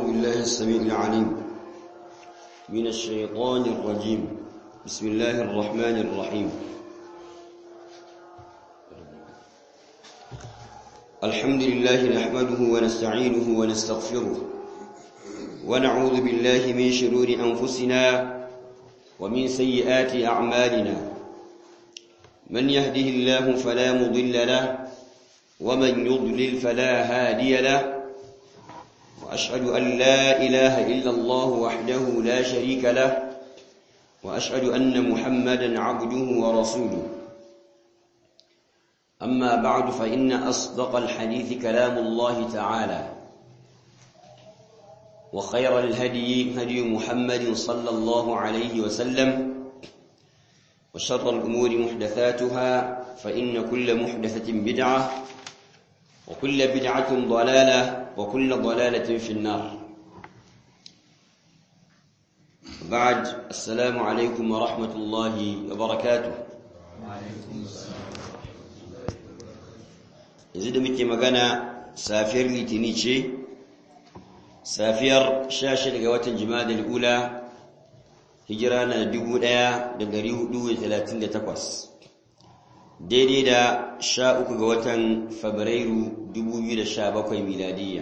بالله السميع العليم من الشيطان الرجيم بسم الله الرحمن الرحيم الحمد لله نحمده ونستعينه ونستغفره ونعوذ بالله من شرور أنفسنا ومن سيئات أعمالنا من يهده الله فلا مضل له ومن يضلل فلا هادي له وأشهد أن لا إله إلا الله وحده لا شريك له وأشهد أن محمدا عبده ورسوله أما بعد فإن أصدق الحديث كلام الله تعالى وخير الهدي هدي محمد صلى الله عليه وسلم وشر الأمور محدثاتها فإن كل محدثة بدعة وكل بدعة ضلالة وكل ضلالة في النار بعد السلام عليكم ورحمة الله وبركاته yanzu da muke magana safiyar litini ce safiyar 16 ga watan jima'a ula hijira na 1438 daidai da sha uku ga watan fabrairu 2017 miladiyya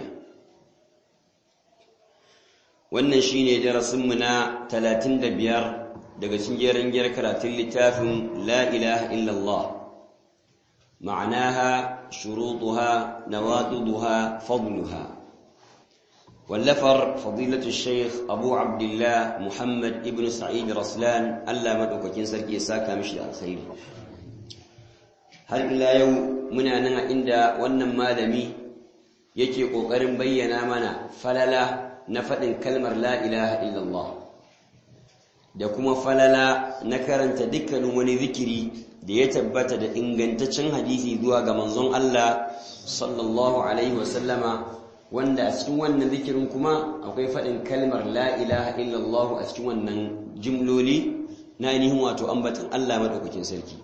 wannan shine darasinmu na 35 daga cikin jerin giyar karatun littafin la ilaha illallah ma'anaha shurutuha nawaqiduha fadluha wallafar fadilatu shaykh abu abdullah muhammad ibn sa'id raslan Allah madaukakin sarki ya saka mishi alkhairi har ila yau muna nan a inda wannan malami yake ƙoƙarin bayyana mana falala na faɗin kalmar la ilaha illallah da kuma falala na karanta dukkanin wani zikiri da ya tabbata da ingantaccen hadisi zuwa ga manzon Allah sallallahu alaihi wasallama wanda a cikin wannan zikirin kuma akwai faɗin kalmar la ilaha illallah a cikin wannan jimloli na ainihin wato ambatan Allah madaukakin sarki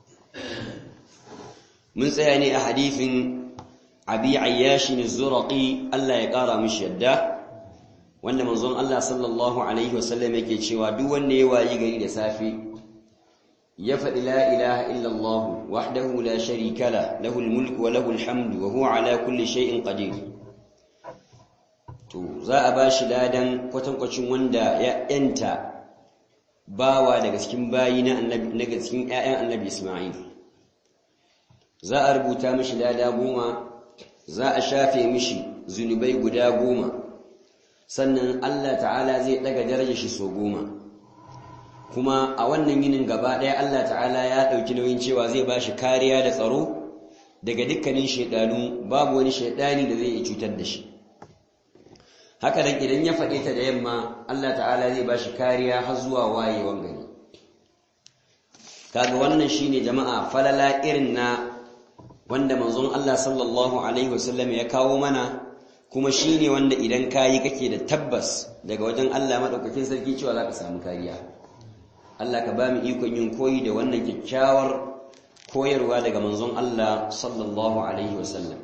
mun tsaya ne a hadifin abi ayyashin zuraqi Allah ya kara mishi yadda wanda manzon Allah sallallahu alaihi wasallam yake cewa duk wanda ya wayi gari da safe ya faɗi la ilaha illallah wahdahu la sharika la lahu almulku wa lahu alhamdu wa huwa ala kulli shay'in qadir to za a bashi ladan kwatankwacin wanda ya yanta bawa daga cikin bayi na annabi daga cikin ƴaƴan annabi Isma'il za a rubuta mishi lada goma za a shafe mishi zunubai guda goma sannan Allah ta'ala zai daga darajar shi so goma kuma a wannan yinin gaba ɗaya Allah ta'ala ya ɗauki nauyin cewa zai ba shi kariya da tsaro daga dukkanin shaidanu babu wani shaidani da zai iya cutar da shi haka nan idan ya faɗe ta da yamma Allah ta'ala zai ba shi kariya har zuwa wayewan gari kaga wannan shine jama'a falala irin na wanda manzon Allah sallallahu alaihi wasallam ya kawo mana kuma shine wanda idan kayi kake da tabbas daga wajen Allah madaukakin sarki cewa zaka samu kariya Allah ka ba mu ikon yin koyi da wannan kyakkyawar koyarwa daga manzon Allah sallallahu alaihi wasallam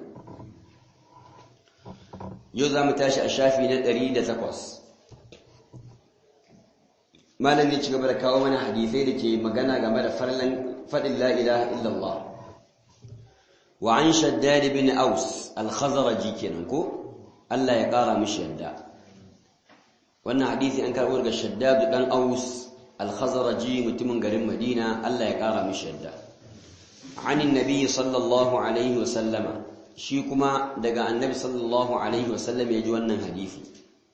yau za mu tashi a shafi na 108 malam ne ci gaba da kawo mana hadisai da ke magana game da farlan faɗin la ilaha illallah وعن شداد بن أوس الخزرجي كننكو الله يقارى مش يدا وانا حديثي أنكر ورق الشداد بن أوس الخزرجي متمن قرم مدينة الله يقارى مش يدا عن النبي صلى الله عليه وسلم شيكما دقى النبي صلى الله عليه وسلم يجوانا حديثي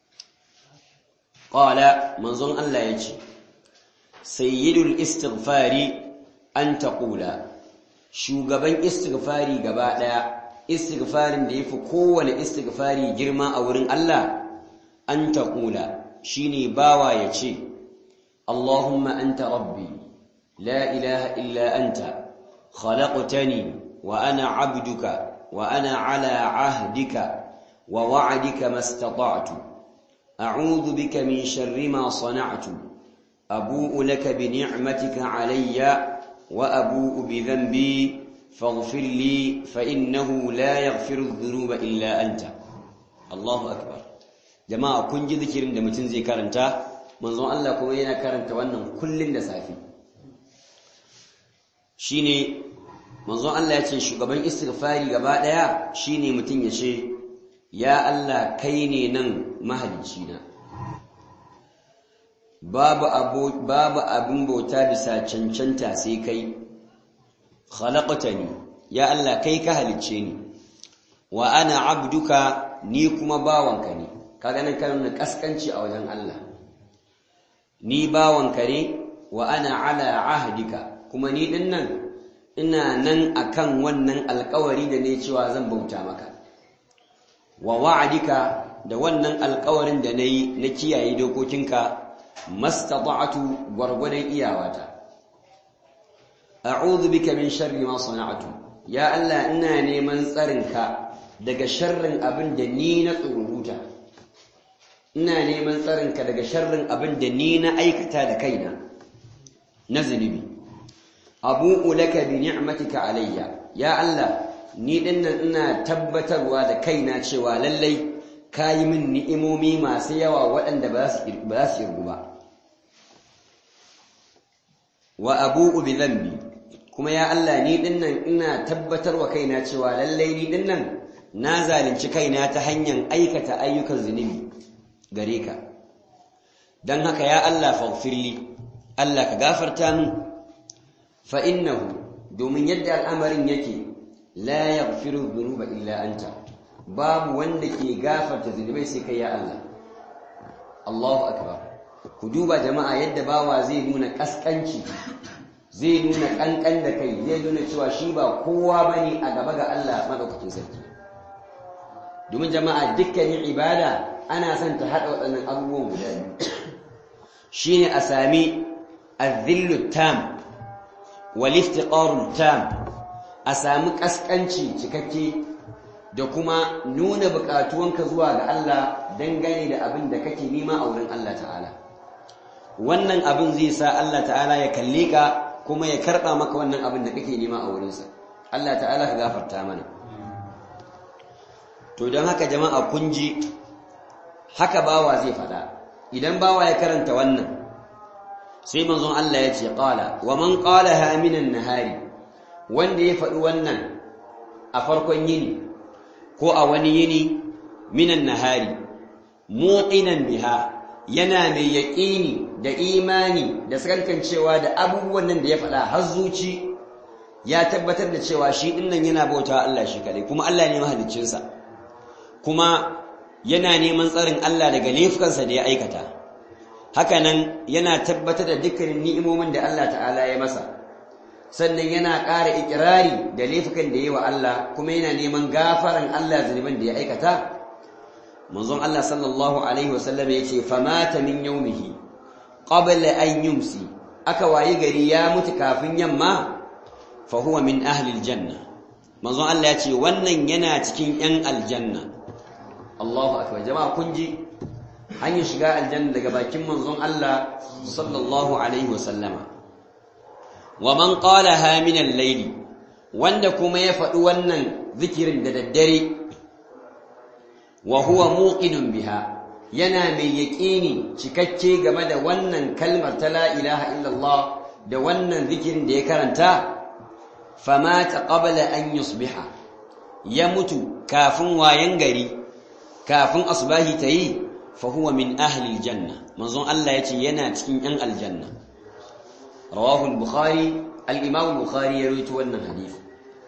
قال منظر الله يجي سيد الاستغفار أن تقول shugaban istighfari gaba daya istighfarin da yafi kowane istighfari girma a wurin Allah an taqula shine bawa yace Allahumma anta rabbi la ilaha illa anta khalaqtani wa ana 'abduka wa ana 'ala 'ahdika wa wa'dika mastata'tu a'udhu bika min sharri ma sana'tu abu'u laka bi ni'matika 'alayya وأبوء بذنبي فاغفر لي فإنه لا يغفر الذنوب إلا أنت الله أكبر jama'a kun ji zikirin da mutum zai karanta manzon Allah kuma yana karanta wannan kullun da safi shine manzon Allah ya ce shugaban istighfari gaba daya shine mutum ya ce ya Allah kai ne nan mahalicci na babu abu babu abin bauta bisa cancanta sai kai khalaqtani ya Allah kai ka halicce ni wa ana abduka ni kuma bawanka ne kaga nan kan kaskanci a wajen Allah ni bawanka ne wa ana ala ahdika kuma ni din nan ina nan akan wannan alkawari da ne cewa zan bauta maka wa wa'adika da wannan alkawarin da nayi na kiyaye dokokinka mastata'tu gwargwadon iyawata a'udhu bika min sharri ma sana'tu ya Allah ina neman tsarinka daga sharrin abin da ni na tsururuta ina neman tsarinka daga sharrin abin da ni na aikata da kaina na zunubi abu'u laka bi ni'matika alayya ya Allah ni dinnan ina tabbatarwa da kaina cewa lallai kayi min ni'imomi masu yawa waɗanda ba su ba su irgu ba wa abu'u bi dhanbi kuma ya Allah ni dinnan ina tabbatarwa kaina cewa lallai ni dinnan na zalunci kaina ta hanyar aikata ayyukan zunubi gare ka don haka ya Allah faghfirli Allah ka gafarta min fa innahu domin yadda al'amarin yake la yaghfiru dhunuba illa anta babu wanda ke gafarta zunubai sai kai ya Allah Allahu akbar ku duba jama'a yadda bawa zai nuna kaskanci zai nuna kankan da kai zai nuna cewa shi ba kowa bane a gaba ga Allah madaukakin sarki domin jama'a dukkanin ibada ana son ta haɗa waɗannan abubuwan guda biyu shi ne a sami azillu tam waliftiƙarun tam a sami ƙasƙanci cikakke da kuma nuna buƙatuwanka zuwa ga Allah dangane da abin da kake nema a wurin Allah ta'ala wannan abin zai sa Allah ta'ala ya kalle ka kuma ya karɓa maka wannan abin da kake nema a wurinsa Allah ta'ala ka gafarta mana to don haka jama'a kun ji haka bawa zai faɗa idan bawa ya karanta wannan sai manzon Allah ya ce qala wa man qalaha minan nahari wanda ya faɗi wannan a farkon yini ko a wani yini minan nahari muqinan biha yana mai yaƙini da imani da sakankancewa da abubuwan nan da ya faɗa har zuci ya tabbatar da cewa shi dinnan yana bauta Allah shi kadai kuma Allah ne mahaliccinsa kuma yana neman tsarin Allah daga laifukansa da ya aikata hakanan yana tabbatar da dukkanin ni'imomin da Allah ta'ala ya masa sannan yana ƙara ikirari da laifukan da yi wa Allah kuma yana neman gafaran Allah zunuban da ya aikata manzon Allah sallallahu alaihi wasallam yace famata min yawmihi qabla an yumsi aka wayi gari ya mutu kafin yamma fa huwa min ahli aljanna manzon Allah yace wannan yana cikin yan aljanna Allahu akbar jama'a kun ji hanyar shiga aljanna daga bakin manzon Allah sallallahu alaihi wasallama wa man qalaha min al-layli wanda kuma ya faɗi wannan zikirin da daddare wa huwa muqinun biha yana mai yaƙini cikakke game da wannan kalmar ta la ilaha illallah da wannan zikirin da ya karanta famata qabla an yusbiha ya mutu kafin wayan gari kafin asbahi tayi fa huwa min ahli aljanna manzon Allah yace yana cikin yan aljanna rawahu al-bukhari al-imam al-bukhari ya rawaito wannan hadisi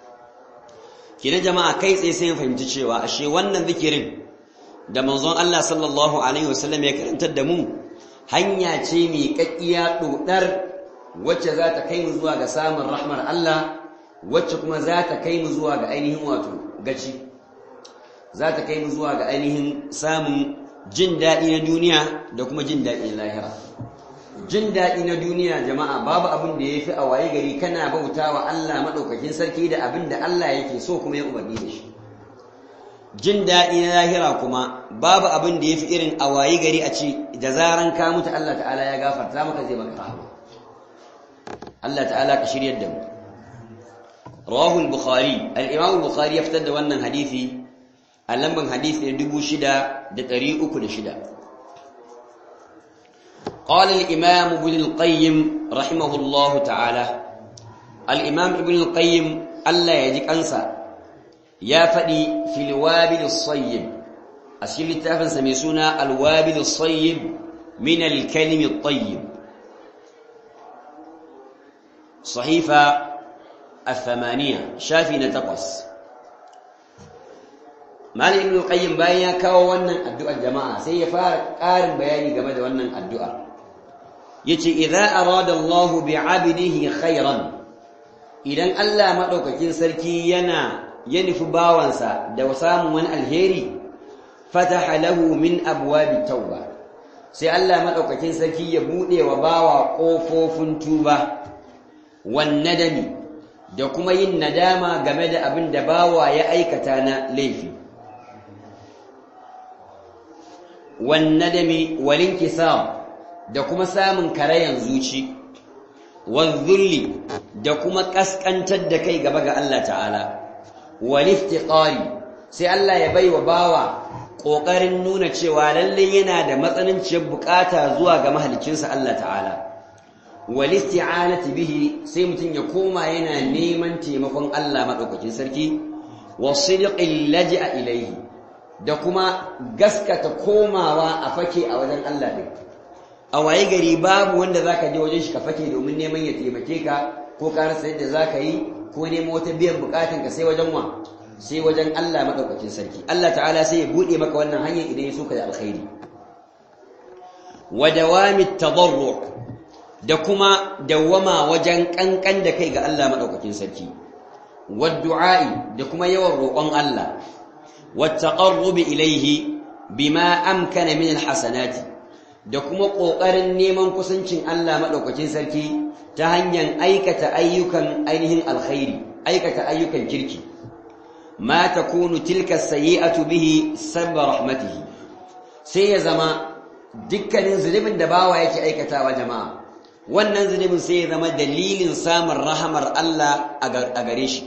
kina jama'a kai tsaye sai fahimci cewa ashe wannan zikirin da manzon Allah sallallahu alaihi wasallam ya karantar da mu hanya ce mai kakkiya dodar wacce za ta kai mu zuwa ga samun rahmar Allah wacce kuma za ta kai mu zuwa ga ainihin wato gaci za ta kai mu zuwa ga ainihin samun jin daɗi na duniya da kuma jin daɗi na lahira jin daɗi na duniya jama'a babu abin da ya fi a waye gari kana bauta wa Allah maɗaukakin sarki da abin da Allah yake so kuma ya umarni da shi jin daɗi na lahira kuma babu abin da ya fi irin a waye gari a ce da zaran ka mutu Allah ta'ala ya gafarta maka zai maka rahama Allah ta'ala ka shiryar da mu rawahu al-bukhari al-imam al-bukhari ya fitar da wannan hadisi a lamban hadisi na 6306 قال الإمام ابن القيم رحمه الله تعالى الإمام ابن القيم ألا يجيك أنسى يا فدي في الوابل الصيب أسئلة التافن سميسونا الوابل الصيب من الكلم الطيب صحيفة الثمانية شافي نتقص مالي ابن القيم باين كاو wannan addu'ar jama'a sai ya fara ƙarin bayani game da wannan addu'a yace idza arada Allahu bi'abdihi khairan idan Allah madaukakin sarki yana ya nufi bawansa da samun wani alheri fataha lahu min abwabi tauba sai Allah madaukakin sarki ya bude wa bawa kofofin tuba wan nadami da kuma yin nadama game da abin da bawa ya aikata na laifi wan nadami wal inkisar da kuma samun karayan zuci wan zulli da kuma kaskantar da kai gaba ga Allah ta'ala wal iftiqari sai Allah ya baiwa bawa kokarin nuna cewa lalle yana da matsananciyar bukata zuwa ga mahaliccinsa Allah ta'ala wal isti'anati bihi sai mutun ya koma yana neman taimakon Allah madaukakin sarki wasidqil laj'a ilayhi da kuma gaskata komawa a fake a wajen Allah din a waye gari babu wanda zaka je wajen shi ka fake domin neman ya taimake ka ko ka rasa yadda zaka yi ko neman wata biyan bukatun ka sai wajen wa sai wajen Allah madaukakin sarki Allah ta'ala sai ya bude maka wannan hanyar idan ya so ka da alkhairi wa dawami tadarru da kuma dawama wajen kankan da kai ga Allah madaukakin sarki wa du'a'i da kuma yawan roƙon Allah wa taqarrubi ilayhi bima amkana min alhasanati da kuma ƙoƙarin neman kusancin Allah madaukakin sarki ta hanyar aikata ayyukan ainihin alkhairi aikata ayyukan kirki ma takunu tilka sayyi'atu bihi sabba rahmatihi sai ya zama dukkanin zunubin da bawa yake aikatawa jama'a wannan zunubin sai ya zama dalilin samun rahamar Allah a gare shi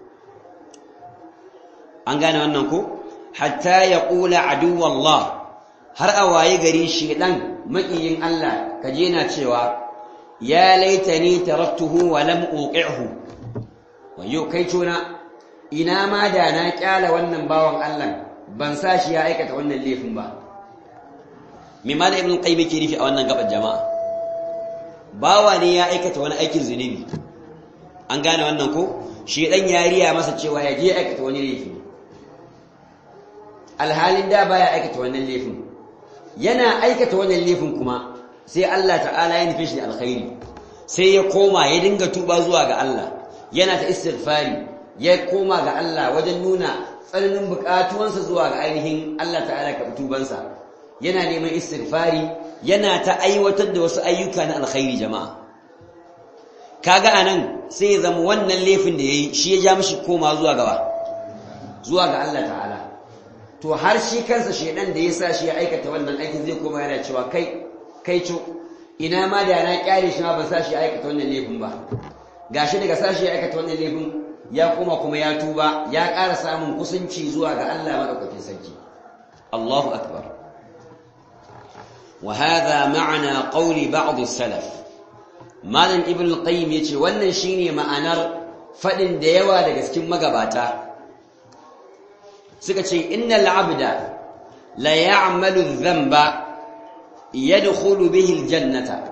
an gane wannan ko hatta ya kula aduwallah har a waye gari shedan makiyin Allah kaje na cewa ya laitani taraktuhu wa lam uqi'hu wayo kai tona ina ma da na kyala wannan bawan Allah ban sa shi ya aikata wannan laifin ba me ma da ibn qayyim yake nufi a wannan gaban jama'a bawa ne ya aikata wani aikin zunubi an gane wannan ko shi dan yariya masa cewa ya je aikata wani laifi alhalin da baya aikata wannan laifin yana aikata wannan laifin kuma sai Allah ta'ala ya nufi shi alkhairi sai ya koma ya dinga tuba zuwa ga Allah yana ta istighfari ya koma ga Allah wajen nuna tsananin bukatuwansa zuwa ga ainihin Allah ta'ala ka tubansa yana neman istighfari yana ta aiwatar da wasu ayyuka na alkhairi jama'a kaga anan sai ya zama wannan laifin da yayi shi ya ja mishi koma zuwa gaba zuwa ga Allah ta'ala to har shi kansa shedan da ya sa shi ya aikata wannan aikin zai koma yana cewa kai kai co ina ma da na kyale shi ma ban sa shi ya aikata wannan laifin ba gashi daga sa shi ya aikata wannan laifin ya koma kuma ya tuba ya ƙara samun kusanci zuwa ga Allah madaukakin sarki Allahu akbar wa hadha ma'ana qawli ba'd as-salaf malam ibn al-qayyim yace wannan shine ma'anar fadin da yawa daga cikin magabata suka ce innal abda la ya'malu dhanba yadkhulu bihi al-jannata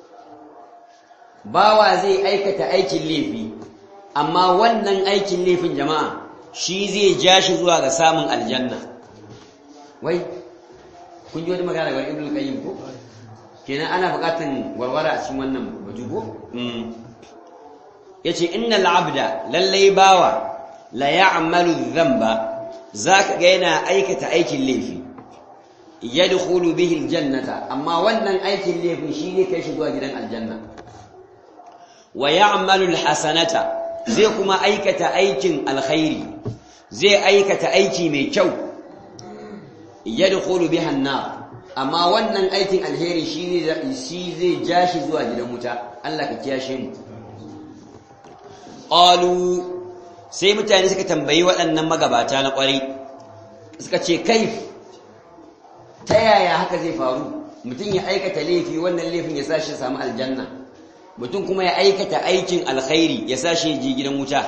bawa zai aikata aikin laifi amma wannan aikin laifin jama'a shi zai ja shi zuwa ga samun aljanna wai kun ji wani magana ga ibn qayyim ko kenan ana buƙatan warwara a cikin wannan bajugo yace innal abda lallai bawa la ya'malu dhanba zaka ga yana aikata aikin laifi yadkhulu bihi aljannata amma wannan aikin laifin shi ne kai shi zuwa gidan aljanna wa ya'malu alhasanata zai kuma aikata aikin alkhairi zai aikata aiki mai kyau yadkhulu biha an-nar amma wannan aikin alheri shi shi zai ja shi zuwa gidan wuta Allah ka kiyashe mu qalu sai mutane suka tambayi waɗannan magabata na ƙwarai suka ce kaif ta yaya haka zai faru mutum ya aikata laifi wannan laifin ya sashi samu aljanna mutum kuma ya aikata aikin alkhairi ya sashi ji gidan wuta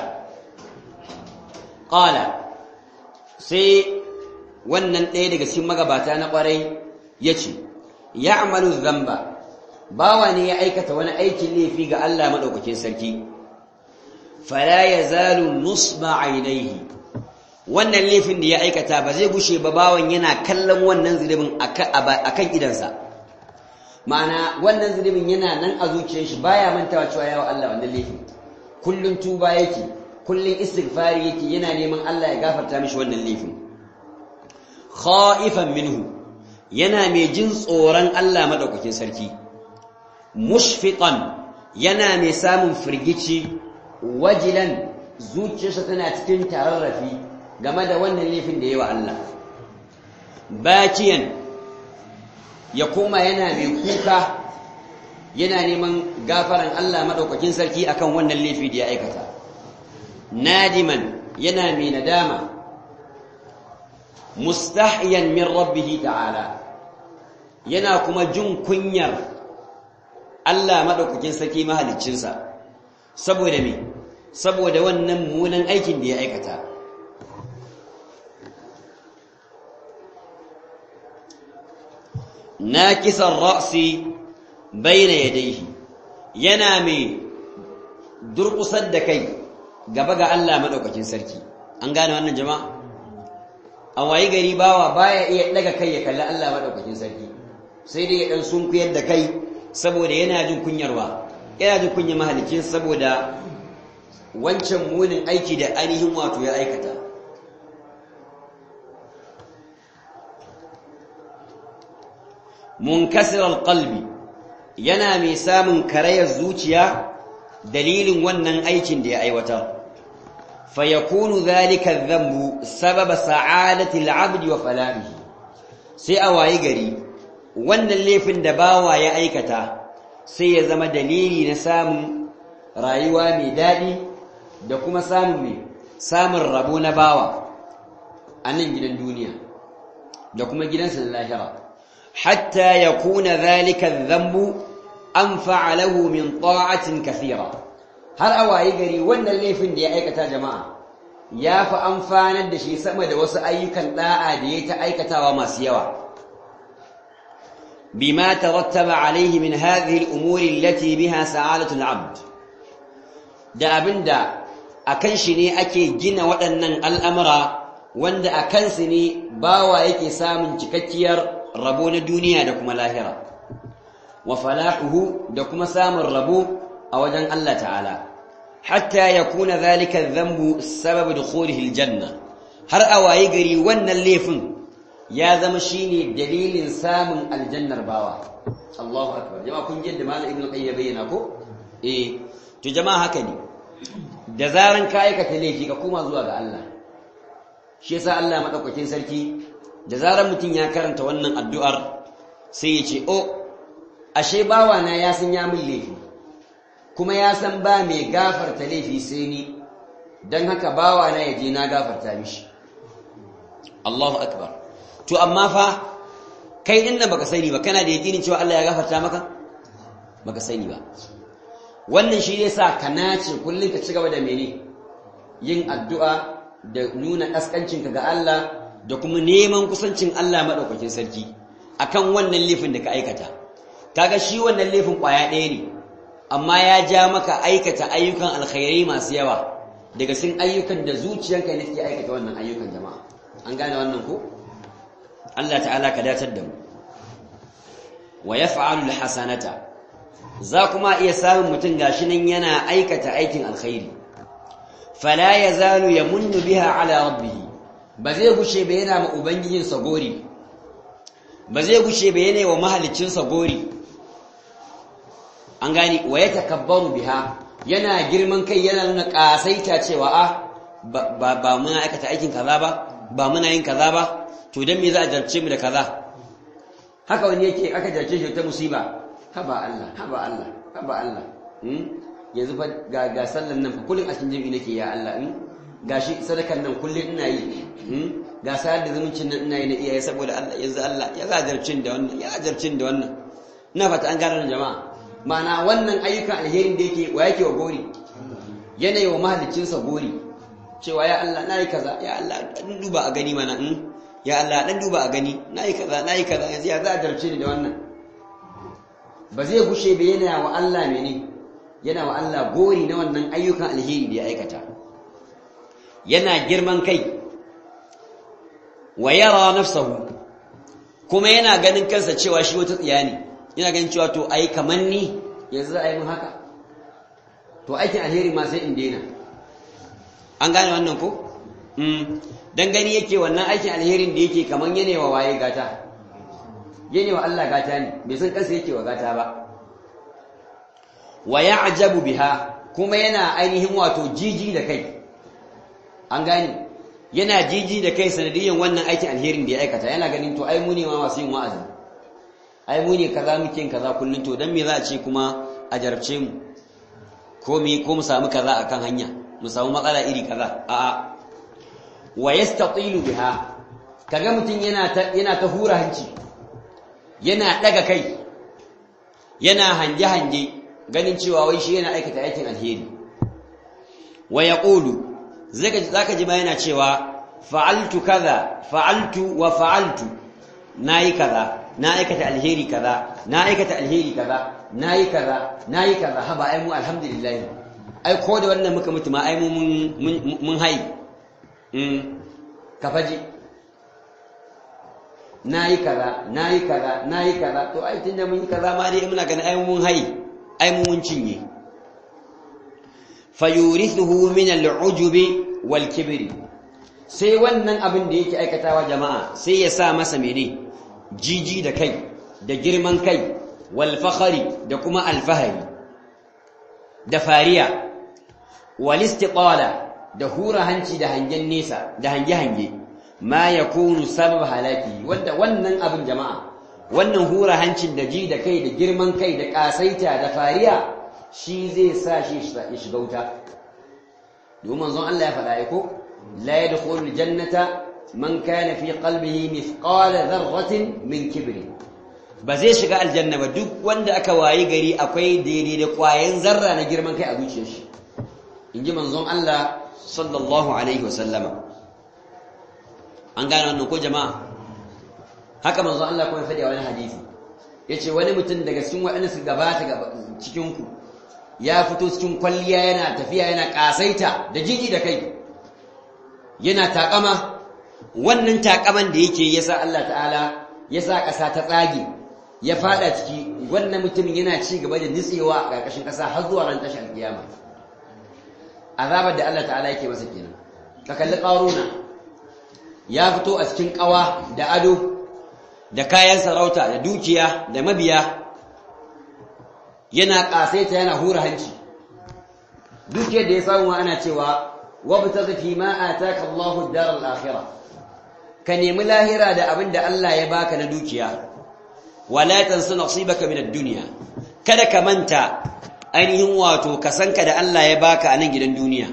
qala sai wannan ɗaya daga cikin magabata na ƙwarai ya ce ya'malu dhanba bawa ne ya aikata wani aikin laifi ga Allah madaukakin sarki fala yazalu nusba ainihi wannan laifin da ya aikata ba zai gushe ba bawan yana kallon wannan zunubin akan idansa ma'ana wannan zunubin yana nan a zuciyar shi baya mantawa cewa yawa Allah wannan laifin kullun tuba yake kullun istighfari yake yana neman Allah ya gafarta mishi wannan laifin khaifan minhu yana mai jin tsoron Allah madaukakin sarki mushfiqan yana mai samun firgici wajilan zuciyarsa tana cikin tararrafi game da wannan laifin da yawa Allah bakiyan ya koma yana mai kuka yana neman gafaran Allah madaukakin sarki akan wannan laifi da ya aikata nadiman yana mai nadama mustahyan min rabbih ta'ala yana kuma jin kunyar Allah madaukakin sarki mahaliccinsa saboda me saboda wannan munan aikin da ya aikata nakisan ra'si baina yadayhi yana mai durkusar da kai gaba ga Allah madaukakin sarki an gane wannan jama'a a wayi gari bawa baya iya daga kai ya kalli Allah madaukakin sarki sai dai ya dan sunkuyar da kai saboda yana jin kunyarwa yana jin kunyar mahalicin saboda wancan munin aiki da ainihin wato ya aikata munkasirar qalbi yana mai samun karayar zuciya dalilin wannan aikin da ya aiwatar fayakunu zalika dhanbu sababa sa'adati al'abdi wa falahihi sai a wayi gari wannan laifin da bawa ya aikata sai ya zama dalili na samun rayuwa mai daɗi da kuma samun mai samun rabo na bawa a nan gidan duniya da kuma gidansa na lahira hatta ya kuna zalika zambu an fa'alahu min ta'atin kathira har a wayi gari wannan laifin da ya aikata jama'a ya fi amfanar da shi sama da wasu ayyukan da'a da ya ta aikatawa masu yawa بما ترتب عليه من هذه الأمور التي بها سعادة العبد da abinda akan shi ne ake gina waɗannan al'amura wanda a kansu ne bawa yake samun cikakkiyar rabo na duniya da kuma lahira wa falahuhu da kuma samun rabo a wajen Allah ta'ala hatta ya kuna zalika zambu sabab dukhulihi aljanna har a wayi gari wannan laifin ya zama shine dalilin samun aljannar bawa Allahu akbar jama'a kun ji da malam ibnu qayyim bayyana ko eh to jama'a haka ne da zaran ka aikata laifi ka koma zuwa ga Allah shi yasa Allah madaukakin sarki da zaran mutum ya karanta wannan addu'ar sai ya ce oh ashe bawa na ya san ya min laifi kuma ya san ba mai gafarta laifi sai ni dan haka bawa na yaje na gafarta mishi Allahu akbar to amma fa kai din nan baka sani ba kana da yakinin cewa Allah ya gafarta maka baka sani ba wannan shi ne sa ka nace kullun ka cigaba da mene yin addu'a da nuna kaskancinka ga Allah da kuma neman kusancin Allah madaukakin sarki akan wannan laifin da ka aikata kaga shi wannan laifin kwaya ɗaya ne amma ya ja maka aikata ayyukan alkhairai masu yawa daga cikin ayyukan da zuciyanka ne take aikata wannan ayyukan jama'a an gane wannan ko Allah ta'ala ka datar da mu wa yaf'alu alhasanata za kuma iya samun mutum gashi nan yana aikata aikin alkhairi fala yazalu yamunnu biha ala rabbih ba zai gushe ba yana ma ubangijin sa gori ba zai gushe ba yana wa mahalicin sa gori an gani wa yatakabbaru biha yana girman kai yana nuna kasaita cewa a ba ba muna aikata aikin kaza ba ba muna yin kaza ba to dan me za a jarce mu da kaza haka wani yake aka jarce shi ta musiba haba Allah haba Allah haba Allah yanzu fa ga ga sallan nan fa kullun a cikin jami'i nake ya Allah in gashi sadakan nan kullun ina yi ga sayar da zumuncin nan ina yi na iyaye saboda Allah yanzu Allah ya zajarcin da wannan ya zajarcin da wannan ina fata an gane jama'a ma'ana wannan ayyukan alherin da yake wa yake wa gori yanayi wa mahaliccinsa gori cewa ya Allah na yi kaza ya Allah dan duba a gani mana in ya Allah dan duba a gani na yi kaza na yi kaza yanzu ya zajarce ni da wannan ba zai gushe ba yana wa Allah mene yana wa Allah gori na wannan ayyukan alheri da ya aikata yana girman kai wa yara nafsahu kuma yana ganin kansa cewa shi wata tsiya ne yana ganin cewa to ai kaman ni yanzu ai mun haka to aikin alheri ma sai in daina an gane wannan ko mm dan gani yake wannan aikin alherin da yake kaman yana wa waye gata yana wa Allah gata ne bai san kansa yake wa gata ba wa ya'jabu biha kuma yana ainihin wato jiji da kai an gane yana jiji da kai sanadiyan wannan aikin alherin da ya aikata yana ganin to ai mu ne ma masu yin wa'azi ai mu ne kaza muke yin kaza kullun to dan me za a ce kuma a jarabce mu ko mi ko mu samu kaza akan hanya mu samu matsala iri kaza a'a wa yastatilu biha kaga mutun yana ta yana ta hura hanci yana daga kai yana hange hange ganin cewa wai shi yana aikata aikin alheri wa yaqulu zaka ji ba yana cewa fa'altu kaza fa'altu wa fa'altu nayi kaza na aikata alheri kaza na aikata alheri kaza nayi kaza nayi kaza haba ai mu alhamdulillah ai ko da wannan muka mutu ma ai mu mun mun hai mm kafaji nayi kaza nayi kaza nayi kaza to ai tunda mun yi kaza ma dai muna ganin ai mun hai ai mu mun cinye fayurithuhu min al'ujubi wal kibri sai wannan abin da yake aikatawa jama'a sai ya sa masa mene jiji da kai da girman kai wal fakhari da kuma alfahari da fariya wal istiqala da hura hanci da hangen nesa da hange hange ma yakunu sabab halaki wanda wannan abin jama'a wannan hura hancin da ji da kai da girman kai da kasaita da fariya shi zai sa shi ya shiga wuta domin manzon Allah ya faɗa ko la yadkhulul jannata man kana fi qalbihi mithqala dharratin min kibri ba zai shiga aljanna ba duk wanda aka wayi gari akwai daidai da kwayan zarra na girman kai a zuciyar shi inji manzon Allah sallallahu alaihi wasallama an gane wannan ko jama'a haka manzon Allah kuma faɗi a wani hadisi yace wani mutum daga cikin waɗanda su gabata cikin ku ya fito cikin kwalliya yana tafiya yana kasaita da jiji da kai yana takama wannan takaman da yake yasa Allah ta'ala yasa ƙasa ta tsage ya fada ciki wannan mutumin yana ci gaba da nitsewa a ƙarƙashin ƙasa har zuwa ran tashin alƙiyama azabar da Allah ta'ala yake masa kenan ka kalli ƙaruna ya fito a cikin ƙawa da ado da kayan sarauta da dukiya da mabiya yana ƙasaita yana hura hanci dukiyar da ya samu ana cewa wabtaghi fi ma ataka Allahu ad-dar al-akhirah ka nemi lahira da abin da Allah ya baka na dukiya wala tansa nasibaka min ad-dunya kada ka manta ainihin wato ka sanka da Allah ya baka a nan gidan duniya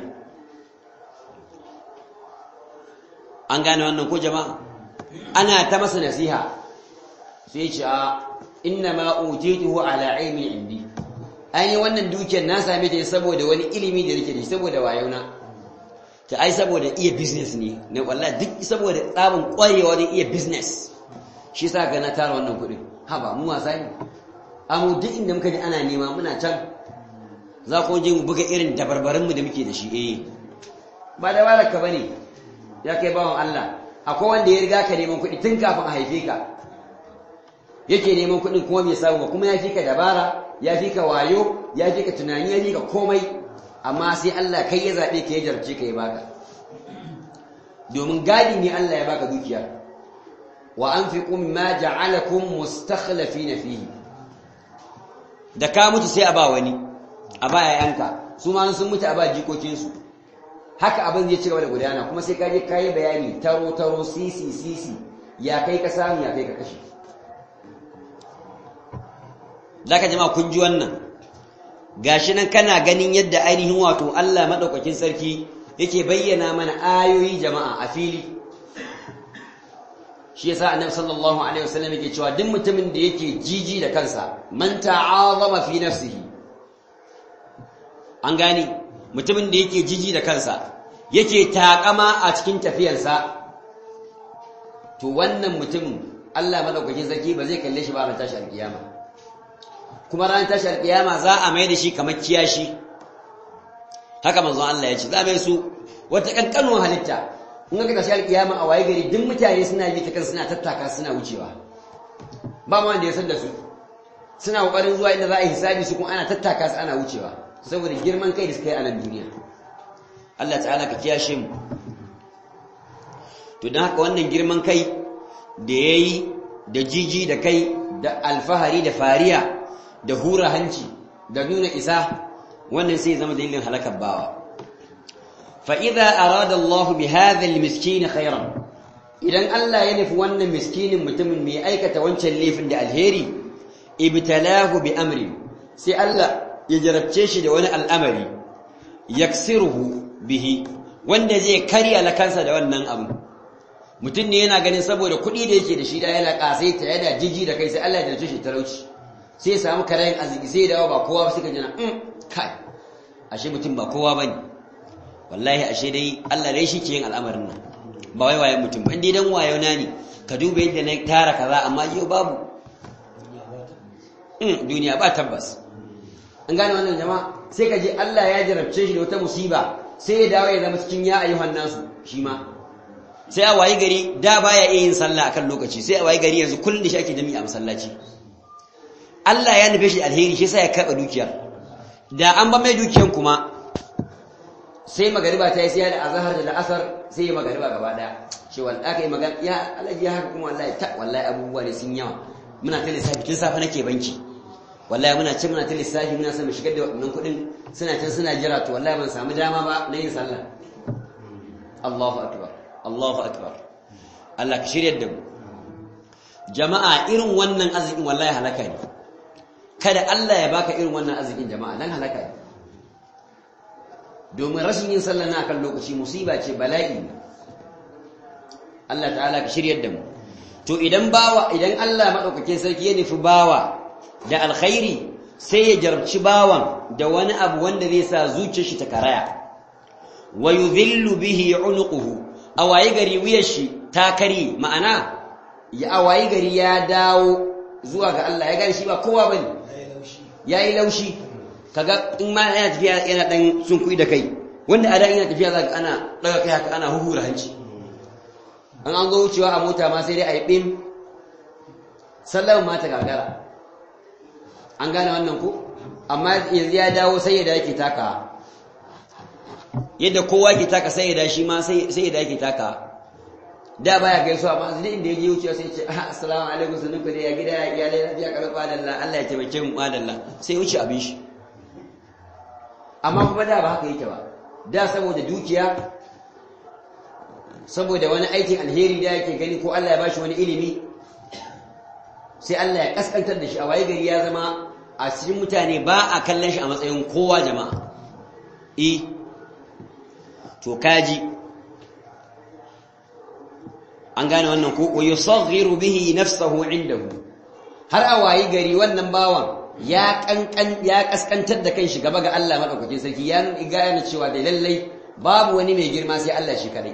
an gane wannan ko jama'a ana ta masa nasiha sai ce a inna ma utituhu ala ilmi indi ai wannan dukiyar na same ta saboda wani ilimi da nake da shi saboda wayona ta ai saboda iya business ne ne wallahi duk saboda tsabin kwarewa ne iya business shi sa ga na tara wannan kuɗi ha ba mu wasa ne amma duk inda muka ji ana nema muna can za ku je mu buga irin dabarbarin mu da muke da shi eh ba da baraka bane ya kai bawan Allah akwai wanda ya riga ka neman kuɗi tun kafin a haife ka yake neman kuɗin kuma bai samu ba kuma ya fi ka dabara ya fi ka wayo ya fi ka tunani ya fi ka komai amma sai Allah kai ya zaɓe ka ya jarce ka ya baka domin gadi ne Allah ya baka dukiya wa anfiqu mimma ja'alakum mustakhlifina fihi da ka mutu sai a ba wani a ba yayanka su ma sun mutu a ba jikokinsu haka abin zai ci gaba da gudana kuma sai ka je kayi bayani taro taro sisi sisi ya kai ka samu ya kai ka kashe zaka jama'a kun ji wannan gashi nan kana ganin yadda ainihin wato Allah madaukakin sarki yake bayyana mana ayoyi jama'a a fili shi yasa annabi sallallahu alaihi wasallam yake cewa duk mutumin da yake jiji da kansa man ta'azama fi nafsihi an gani mutumin da yake jiji da kansa yake takama a cikin tafiyarsa to wannan mutumin Allah madaukakin sarki ba zai kalle shi ba ran tashi alkiyama kuma ran tashi alkiyama za a mai da shi kamar kiyashi haka manzon Allah ya ce za mai su wata kankanuwar halitta in ka tashi alkiyama a waye gari duk mutane suna bi ta kan suna tattaka suna wucewa ba ma wanda ya san da su suna kokarin zuwa inda za a yi hisabi su kuma ana tattaka su ana wucewa saboda girman kai da suka yi a nan duniya Allah ta'ala ka kiyashe mu to don haka wannan girman kai da ya yi da jiji da kai da alfahari da fariya da hura hanci da nuna isa wannan sai zama dalilin halakar bawa fa'iza arada Allah bi hadhal miskini khairan idan Allah ya nufi wannan miskinin mutumin mai aikata wancan laifin da alheri ibtalahu bi amri sai Allah ya jarabce shi da wani al'amari yaksiruhu bihi wanda zai karya lakansa da wannan abu mutum ne yana ganin saboda kuɗi da yake da shi da yana ƙasai ta yana jiji da kai sai Allah ya jarabce shi talauci sai ya samu karayin arziki sai ya dawo ba kowa ba suka jina kai ashe mutum ba kowa bane wallahi ashe dai Allah dai shi ke yin al'amarin nan ba wai wayan mutum ba indai dan wayo na ne ka duba yadda na tara kaza amma yau babu duniya ba tabbas an gane wannan jama'a sai ka je Allah ya jarabce shi da wata musiba sai ya dawo ya zama cikin ya ayyuhan nasu shi ma sai a wayi gari da baya iya yin sallah akan lokaci sai a wayi gari yanzu kullun da shi ake jami'a masallaci Allah ya nufe shi alheri shi sai ya karba dukiyar da an ba mai dukiyar kuma sai magariba ta yi sai da azhar da asar sai ya magariba gaba daya shi wal aka yi magana ya alaji haka kuma wallahi ta wallahi abubuwa ne sun yawa muna ta lissafi tun safe nake banki wallahi muna ce muna ta lissafi muna son mu shigar da waɗannan kuɗin suna can suna jira to wallahi ban samu dama ba na yin sallah Allahu akbar Allahu akbar Allah ka shirya da mu jama'a irin wannan arzikin wallahi halaka ne kada Allah ya baka irin wannan arzikin jama'a dan halaka ne domin rashin yin sallah na kan lokaci musiba ce bala'i ne Allah ta'ala ka shirya da mu to idan bawa idan Allah madaukakin sarki ya nufi bawa da alkhairi sai ya jarabci bawan da wani abu wanda zai sa zuciyar shi ta karaya wa yudhillu bihi unuquhu awayi gari wuyar shi ta kari ma'ana ya awayi gari ya dawo zuwa ga Allah ya gani shi ba kowa bane yayi laushi kaga in ma yana tafiya yana dan sunkui da kai wanda a da yana tafiya zaka ana daga kai haka ana huhura hanci an an zo wucewa a mota ma sai dai a yi bim sallama ma ta gagara an gane wannan ku amma yanzu ya dawo sai ya yake taka yadda kowa ke taka sai ya da shi ma sai ya da yake taka da baya gaisuwa amma zai inda ya je wucewa sai ya ce assalamu alaikum sunan ku da ya gida ya iyalai lafiya karfa dalla Allah ya taimake mu madalla sai wuce abin shi amma kuma da ba haka yake ba da saboda dukiya saboda wani aikin alheri da yake gani ko Allah ya bashi wani ilimi sai Allah ya kaskantar da shi a waye gari ya zama a cikin mutane ba a kallon shi a matsayin kowa jama'a e to kaji an gane wannan ko wa yusaghiru bihi nafsahu indahu har a waye gari wannan bawan ya kankan ya kaskantar da kanshi gaba ga Allah madaukakin sarki ya gane cewa da lallai babu wani mai girma sai Allah shi kadai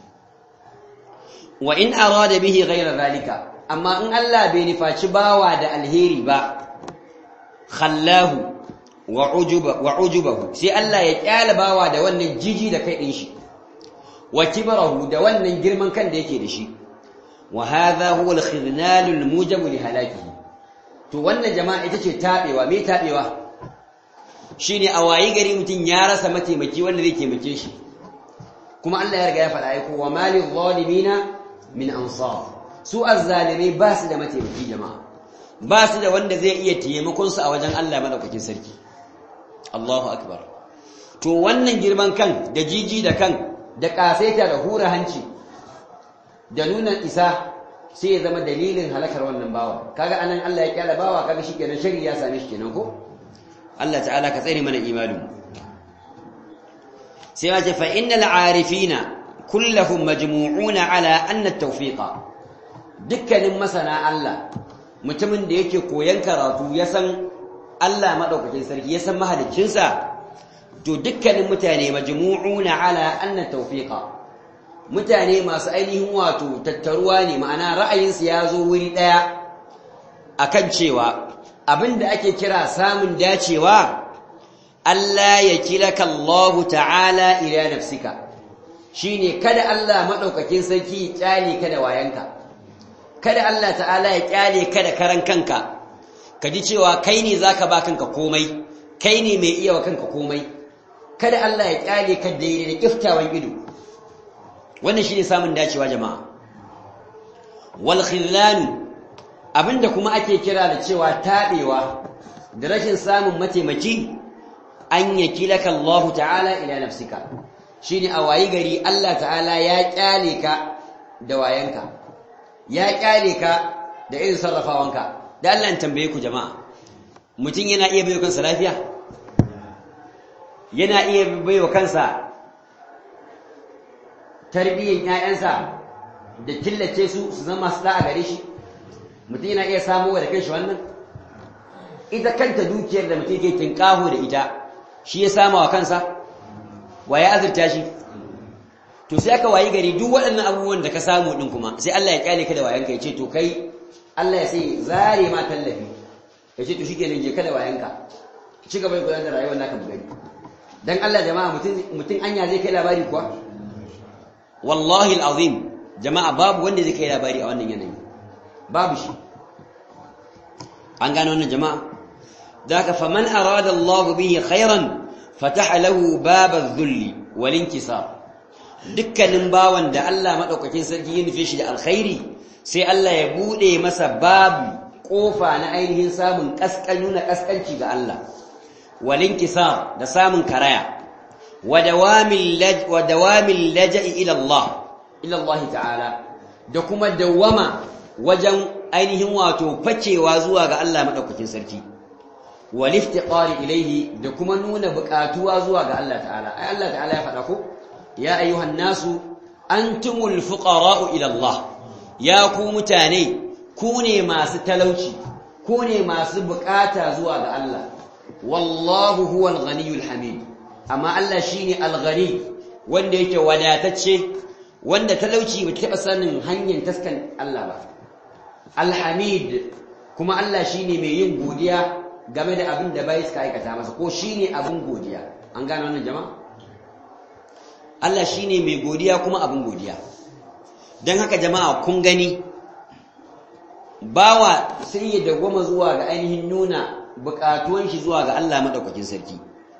wa in arada bihi ghayra zalika amma in Allah bai nufaci bawa da alheri ba khallahu wa ujuba wa ujubahu sai Allah ya kyala bawa da wannan jiji da kai din shi wa kibrahu da wannan girman kan da yake da shi wa hadha huwa al-khidnal al-mujab li halakihi to wannan jama'a ita ce tabewa me tabewa shine a wayi gari mutun ya rasa mataimaki wanda zai taimake shi kuma Allah ya riga ya faɗa ai ko wa malil zalimina min ansar su azzalimai ba su da mataimaki jama'a ba su da wanda zai iya taimakon su a wajen Allah madaukakin sarki Allahu akbar to wannan girman kan da jiji da kan da kasaita da hura hanci da nuna isa sai ya zama dalilin halakar wannan bawa kaga anan Allah ya kyala bawa kaga shikenan shari ya same shi kenan ko Allah ta'ala ka tsare mana imanin sai ya ce fa innal arifina kullahum majmu'una ala anna at-tawfiqa dukkanin masana Allah mutumin da yake koyan karatu ya san Allah madaukakin sarki ya san mahaliccinsa to dukkanin mutane majmu'una ala anna tawfiqa mutane masu ainihin wato tattaruwa ne ma'ana ra'ayinsu ya zo wuri daya akan cewa abinda ake kira samun dacewa Allah ya kilaka Allah ta'ala ila nafsika shine kada Allah madaukakin sarki ya kyale ka da wayanka kada Allah ta'ala ya kyale ka da karan kanka ka ji cewa kai ne zaka ba kanka komai kai ne mai iya wa kanka komai kada Allah ya kyale ka daidai da kiftawan ido wannan shine samun dacewa jama'a wal khillan abinda kuma ake kira da cewa tabewa da rashin samun mataimaki an yakilaka Allah ta'ala ila nafsika shine a wayi gari Allah ta'ala ya kyale ka da wayanka ya kyale ka da irin sarrafawanka da Allah in tambaye ku jama'a mutum yana iya bayo kansa lafiya yana iya bayo kansa tarbiyyar ƴaƴansa da killace su su zama su a gare shi mutum yana iya samu da kanshi wannan ita kanta dukiyar da mutum ke tinkaho da ita shi ya sama wa kansa wa ya azurta shi to sai aka wayi gari duk waɗannan abubuwan da ka samu ɗin kuma sai Allah ya kyale ka da wayanka ya ce to kai Allah ya sai zare ma tallafi ya ce to shi kenan je ka da wayanka ci gaba da gudanar da rayuwar naka bugari dan Allah jama'a mutum mutum anya zai kai labari kuwa wallahi alazim jama'a babu wanda zai kai labari a wannan yanayi babu shi an gano wannan jama'a ذاك فمن أراد الله به خيرا فتح له باب الذل والانكسار dukkanin bawan da Allah madaukakin sarki ya nufe shi da alkhairi sai Allah ya bude masa babu kofa na ainihin samun kaskanu na kaskanci ga Allah walinkisar da samun karaya wa dawamil laj wa dawamil laja'i ila Allah ila Allah ta'ala da kuma dawama wajen ainihin wato fakewa zuwa ga Allah madaukakin sarki waliftiqari ilayhi da kuma nuna buƙatuwa zuwa ga Allah ta'ala ai Allah ta'ala ya faɗa ko ya ayyuhan nasu antumul fuqara'u ila Allah ya ku mutane ku ne masu talauci ku ne masu buƙata zuwa ga Allah wallahu huwal ghaniyul hamid amma Allah shine al-ghani wanda yake wadatacce wanda talauci bai taɓa sanin hanyar taskan Allah ba al-hamid kuma Allah shine mai yin godiya game da abin da bai suka aikata masa ko shine abin godiya an gane wannan jama'a Allah shine mai godiya kuma abin godiya dan haka jama'a kun gani bawa sai ya dagwama zuwa ga ainihin nuna bukatuwan shi zuwa ga Allah madaukakin sarki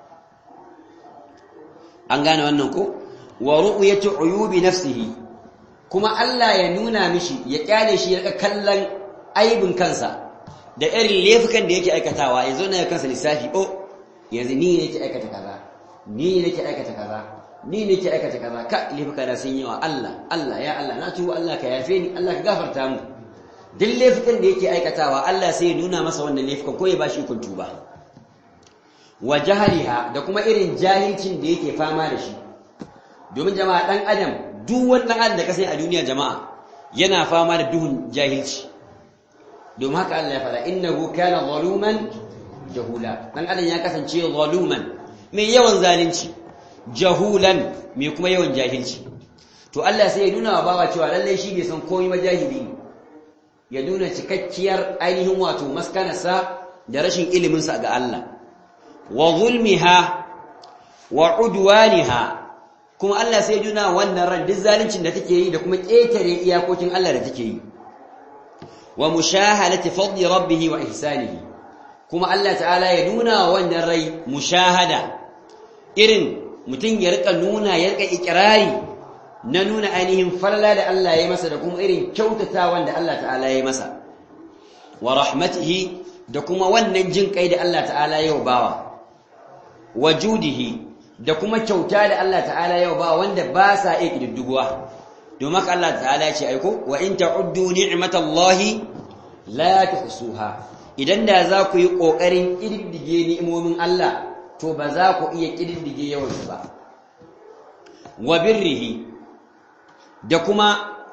an gane wannan ko wa ru'yatu uyubi nafsihi kuma Allah ya nuna mishi ya kyale shi ya kallon aibin kansa da irin laifukan da yake aikatawa ya zo na kansa lissafi oh yanzu ni ne ke aikata kaza ni ne ke aikata kaza ni ne ke aikata kaza ka laifuka na sun yawa Allah Allah ya Allah na tuwo Allah ka yafe ni Allah ka gafarta mu duk laifukan da yake aikatawa Allah sai ya nuna masa wannan laifukan ko ya bashi ikon tuba wa jahaliha da kuma irin jahilcin da yake fama da shi domin jama'a dan adam duk wannan adam da ka sai a duniya jama'a yana fama da duhun jahilci domin haka Allah ya faɗa innahu kana zaluman jahula dan adam ya kasance zaluman mai yawan zalunci jahulan mai kuma yawan jahilci to Allah sai ya nuna wa bawa cewa lalle shi bai san komai ba jahili ne ya nuna cikakkiyar ainihin wato maskanarsa da rashin ilimin sa ga Allah wa zulmiha wa udwaniha kuma Allah sai ya nuna wannan ran duk zaluncin da take yi da kuma ƙetare iyakokin Allah da take yi wa mushahadati fadli rabbih wa ihsanihi kuma Allah ta'ala ya nuna wa wannan rai mushahada irin mutum ya rika nuna ya rika ikrari na nuna ainihin falala da Allah ya masa da kuma irin kyautatawan da Allah ta'ala ya masa wa rahmatihi da kuma wannan jin kai da Allah ta'ala ya bawa wa judihi da kuma kyauta da Allah ta'ala ya bawa wanda ba sa iya kididduguwa domin haka Allah ta'ala ya ce aiko wa in ta'uddu ni'matallahi la tuhsuha idan da za ku yi kokarin kididdige ni'imomin Allah to ba za ku iya kididdige yawan su ba wa birrihi da kuma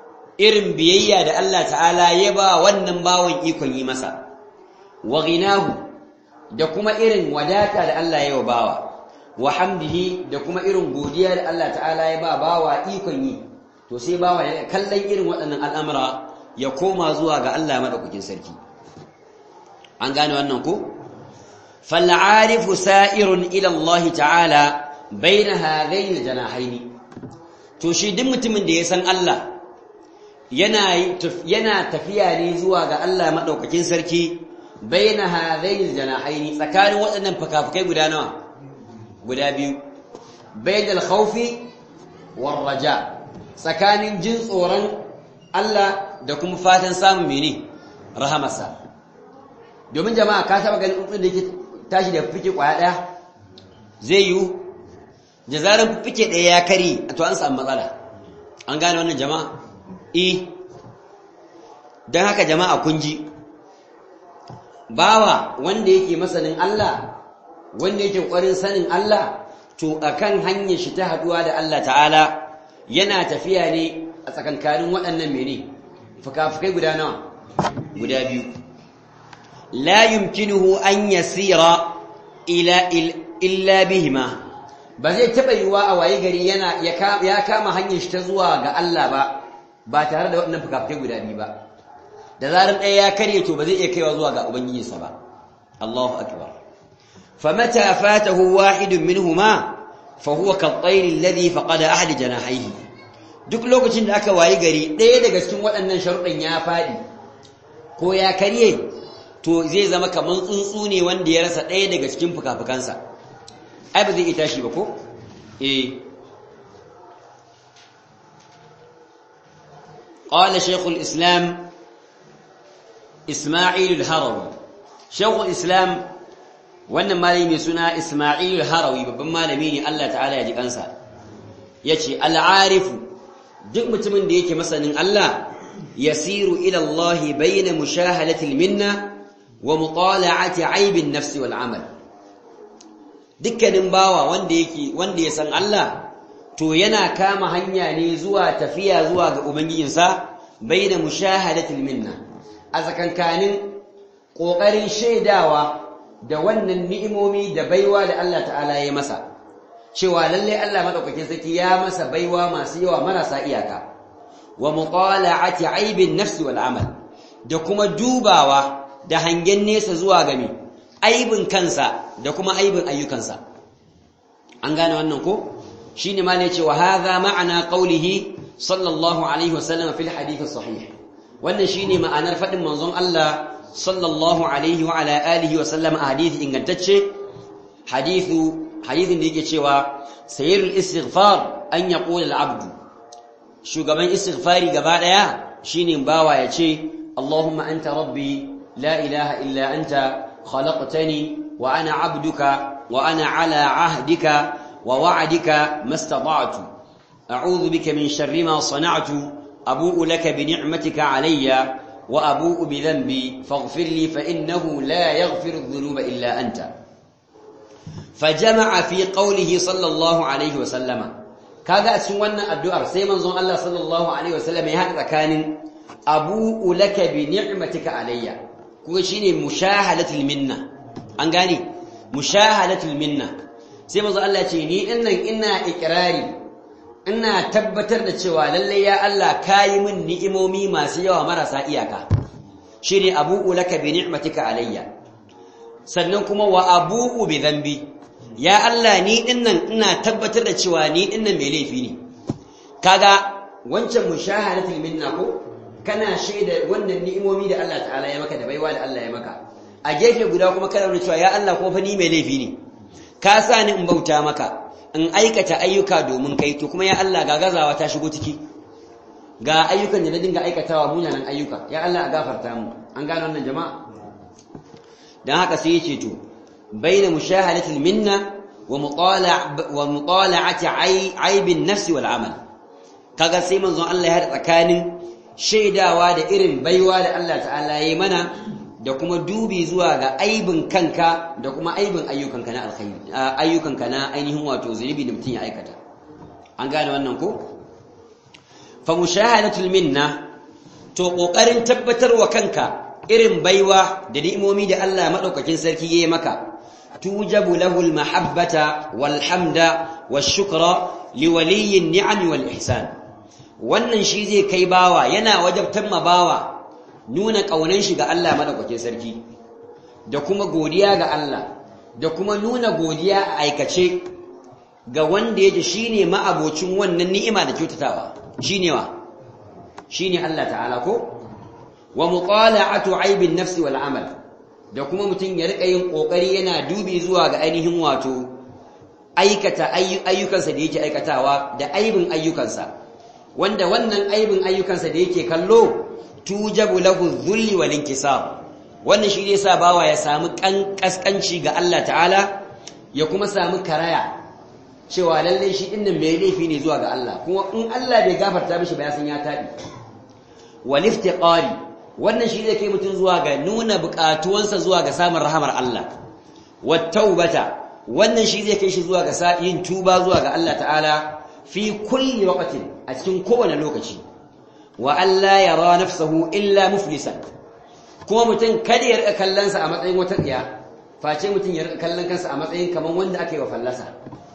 irin biyayya da Allah ta'ala ya ba wannan bawan ikon yi masa wa ghinahu da kuma irin wadata da Allah ya wa bawa wa hamdihi da kuma irin godiya da Allah ta'ala ya ba bawa ikon yi to sai bawa ya kallon irin waɗannan al'amura ya koma zuwa ga Allah madaukakin sarki an gane wannan ko fal'arifu sa'irun ila Allah ta'ala baina hadaini janahaini to shi duk mutumin da ya san Allah yana yana tafiya ne zuwa ga Allah madaukakin sarki baina hadaini janahaini tsakanin waɗannan fakafukai guda nawa guda biyu bainal khawfi war raja tsakanin jin tsoron Allah da kuma fatan samun mene rahamarsa domin jama'a ka taba ganin tsuntsun da yake tashi da fike kwaya daya zai yiwu da zarar fike daya ya kari to an samu matsala an gane wannan jama'a eh don haka jama'a kun ji bawa wanda yake masanin Allah wanda yake ƙwarin sanin Allah to akan hanyar shi ta haduwa da Allah ta'ala yana tafiya ne a tsakankanin waɗannan mene fuka-fukai guda nawa guda biyu la yumkinuhu an yasira ila illa bihima ba zai taɓa yiwuwa a waye gari yana ya kama hanyar shi ta zuwa ga Allah ba ba tare da waɗannan fuka-fukai guda biyu ba da zarar ɗaya ya karye to ba zai iya kaiwa zuwa ga ubangijinsa ba Allahu akbar فمتى فاته واحد منهما فهو كالطير الذي فقد أحد جناحيه duk lokacin da aka wayi gari ɗaya daga cikin waɗannan sharuɗin ya faɗi ko ya karye to zai zama kamar tsuntsu ne wanda ya rasa ɗaya daga cikin fuka-fukansa ai ba zai iya tashi ba ko eh qala shaykhul islam isma'il al-harawi shaykhul islam wannan malami mai suna Isma'il Harawi babban malami ne Allah ta'ala ya ji kansa yace al-arifu duk mutumin da yake masanin Allah yasiru ila Allah bayna mushahadati al-minna wa mutala'ati 'aib an-nafs wal 'amal dukkanin bawa wanda yake wanda ya san Allah to yana kama hanya ne zuwa tafiya zuwa ga ubangijinsa bayna mushahadati al-minna a tsakankanin kokarin shaidawa da wannan ni'imomi da baiwa da Allah ta'ala ya masa cewa lalle Allah madaukakin sarki ya masa baiwa masu yawa marasa iyaka wa muqala'ati aibin nafsi wal amal da kuma dubawa da hangen nesa zuwa ga me aibin kansa da kuma aibin ayyukansa an gane wannan ko shine ma ne cewa hadha ma'ana qawlihi sallallahu alaihi wasallam fil hadith sahih wannan shine ma'anar fadin manzon Allah sallallahu alaihi wa ala alihi wa sallam a hadithi ingantacce hadithu hadithin da yake cewa sayyidul istighfar an yaqula al-abd shugaban istighfari gaba daya shine bawa yace Allahumma anta rabbi la ilaha illa anta khalaqtani wa ana abduka wa ana ala ahdika wa wa'dika mastata'tu a'udhu bika min sharri ma sana'tu abu'u laka bi ni'matika alayya وأبوء بذنبي فاغفر لي فإنه لا يغفر الذنوب إلا أنت فجمع في قوله صلى الله عليه وسلم كذا أتسوانا الدعاء سيما زون الله صلى الله عليه وسلم يهدى كان أبوء لك بنعمتك علي كوشيني مشاهدة المنة أنقاني مشاهدة المنة سيما زون الله تيني إنا إنا إكراري ina tabbatar da cewa lalle ya Allah kayi min ni'imomi masu yawa marasa iyaka shine abu'u laka bi ni'matika alayya sannan kuma wa abu'u bi dhanbi ya Allah ni dinnan ina tabbatar da cewa ni dinnan mai laifi ne kaga wancan mushahadatul minna ko kana shaida wannan ni'imomi da Allah ta'ala ya maka da baiwa da Allah ya maka a gefe guda kuma kana nuna cewa ya Allah ko fa ni mai laifi ne ka sa ni in bauta maka in aikata ayyuka domin kai to kuma ya Allah ga gazawa ta shigo ciki ga ayyukan da na dinga aikatawa munanan ayyuka ya Allah a gafarta mu an gane wannan jama'a dan haka sai yace to baina mushahadatil minna wa mutala' wa mutala'ati aibin nafsi wal amal kaga sai manzon Allah ya hada tsakanin shaidawa da irin baiwa da Allah ta'ala yayi mana da kuma dubi zuwa ga aibin kanka da kuma aibin ayyukanka na alkhairi ayyukanka na ainihin wato zunubi da mutum ya aikata an gane wannan ko fa mushahadatul minna to kokarin tabbatarwa kanka irin baiwa da ni'imomi da Allah madaukakin sarki yayi maka tujabu lahu almahabbata walhamda washukra liwaliyi ni'am wal ihsan wannan shi zai kai bawa yana wajabtan ma bawa nuna kaunan shi ga Allah madaukakin sarki da kuma godiya ga Allah da kuma nuna godiya a aikace ga wanda yake shine ma'abocin wannan ni'ima da kyautatawa shine wa shine Allah ta'ala ko wa muqala'atu aibin nafsi wal amal da kuma mutum ya rika yin kokari yana dubi zuwa ga ainihin wato aikata ayyukansa da yake aikatawa da aibin ayyukansa wanda wannan aibin ayyukansa da yake kallo tujabu lahu dhulli wal inkisar wannan shi ne sa bawa ya samu kaskanci ga Allah ta'ala ya kuma samu karaya cewa lalle shi dinnan mai laifi ne zuwa ga Allah kuma in Allah bai gafarta mishi ba ya san ya tabi wal iftiqari wannan shi zai kai mutum zuwa ga nuna bukatuwansa zuwa ga samun rahamar Allah wat taubata wannan shi zai kai shi zuwa ga yin tuba zuwa ga Allah ta'ala fi kulli waqtin a cikin kowane lokaci wa alla yara nafsahu illa muflisan kuma mutum kada ya rika kallonsa a matsayin wata tsiya face mutum ya rika kallon kansa a matsayin kamar wanda aka yi wa fallasa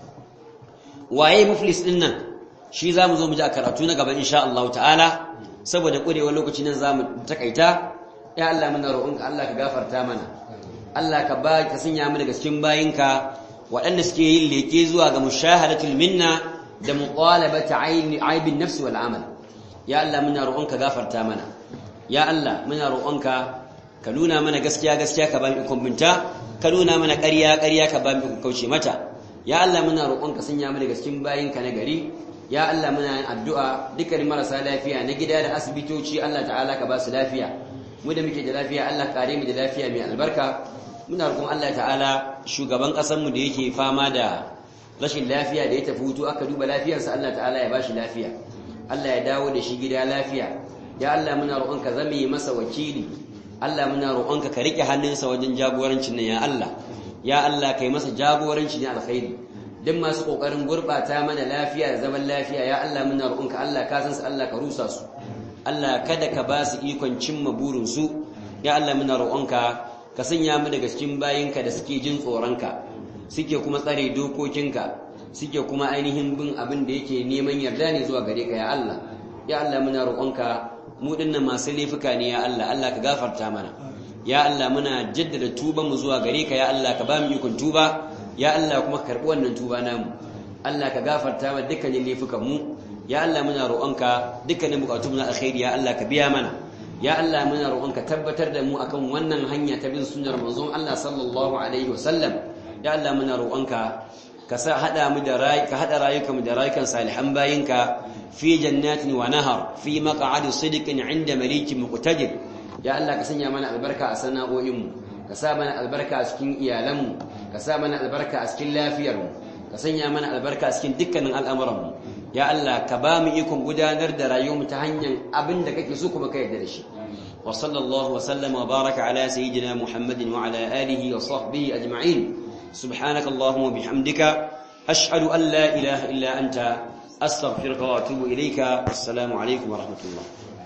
waye muflis din nan shi za mu zo mu ji a karatu na gaba insha Allah ta'ala saboda ƙurewar lokaci nan za mu takaita ya Allah muna roƙonka Allah ka gafarta mana Allah ka ba ka sanya mu daga cikin bayinka waɗanda suke yin leke zuwa ga mushahadatul minna da muqalabata aibin nafsi wal amal ya Allah muna roƙonka gafarta mana ya Allah muna roƙonka ka nuna mana gaskiya gaskiya ka ba mu ikon binta ka nuna mana ƙarya ƙarya ka ba mu ikon kauce mata ya Allah muna roƙonka sanya mu daga cikin bayinka na gari ya Allah muna yin addu'a dukkan marasa lafiya na gida da asibitoci Allah ta'ala ka ba su lafiya mu da muke da lafiya Allah kare mu da lafiya mai albarka muna roƙon Allah ta'ala shugaban ƙasar mu da yake fama da rashin lafiya da ya tafi hutu aka duba lafiyarsa Allah ta'ala ya bashi lafiya Allah ya dawo da shi gida lafiya ya Allah muna roƙonka zame masa wakili Allah muna roƙonka ka rike hannunsa wajen jagorancin nan ya Allah ya Allah kai masa jagoranci ne alkhairi duk masu kokarin gurbata mana lafiya da zaman lafiya ya Allah muna roƙonka Allah ka san su Allah ka rusa su Allah kada ka ba su ikon cimma burin su ya Allah muna roƙonka ka sanya mu daga cikin bayinka da suke jin tsoronka suke kuma tsare dokokinka suke kuma ainihin bin abin da yake neman yarda ne zuwa gare ka ya Allah ya Allah muna roƙonka mu dinnan masu laifuka ne ya Allah Allah ka gafarta mana ya Allah muna jaddada tuban mu zuwa gare ka ya Allah ka ba mu ikon tuba ya Allah kuma karbi wannan tuba namu Allah ka gafarta mana dukkanin laifukan mu ya Allah muna roƙonka dukkanin bukatun na alkhairi ya Allah ka biya mana ya Allah muna roƙonka tabbatar da mu akan wannan hanya ta bin sunnar manzon Allah sallallahu alaihi wasallam ya Allah muna roƙonka ka sa hada mu da rai ka hada rayukan mu da rayukan salihan bayinka fi jannatin wa nahar fi maq'adi sidqin 'inda malikin muqtadir ya Allah ka sanya mana albarka a sana'o'in mu ka sa mana albarka a cikin iyalan mu ka sa mana albarka a cikin lafiyar mu ka sanya mana albarka a cikin dukkanin al'amuran mu ya Allah ka ba mu ikon gudanar da rayuwar mu ta hanyar abin da kake so kuma ka yarda da shi wa sallallahu wa sallama wa baraka ala sayyidina muhammadin wa ala alihi wa sahbihi ajma'in سبحانك اللهم وبحمدك أشهد أن لا إله إلا أنت أستغفرك وأتوب إليك السلام عليكم ورحمة الله